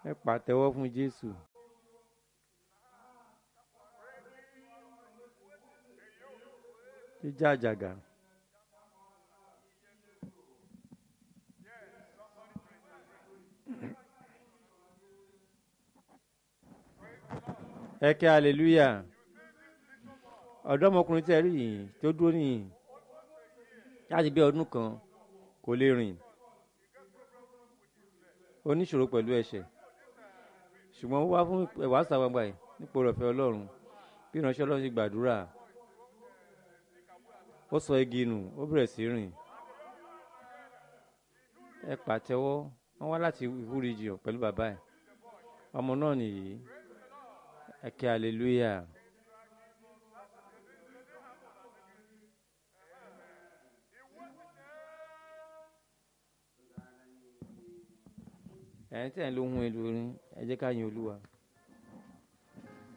ẹ pàtẹ́wọ́ fún jésù. jíjá àjàgà. ẹ kẹ́ hallelujah ọ̀dọ́mọkùnrin tẹ́ rí yìí tó dúró nìyí láti bí ọdún kan kò lè rìn oníṣòro pẹ̀lú ẹ̀ṣẹ̀ ṣùgbọ́n ó wá fún ìwàásù àgbàgbà yìí nípò rọ̀fẹ́ ọlọ́run bí ìránṣẹ́ ọlọ́run ti gbàdúrà ó sọ igi nù ó bẹ̀rẹ̀ sí rìn ẹ pàtẹ́wọ́ wọ́n wá láti ìwúrijì pẹ̀lú bàbá ẹ̀ ọmọ náà nìyí ẹ kẹ́ hallelujah. ẹ̀yin tí ẹ̀ ń lo ohun èlò orin ẹ jẹ́ ká yin olúwa.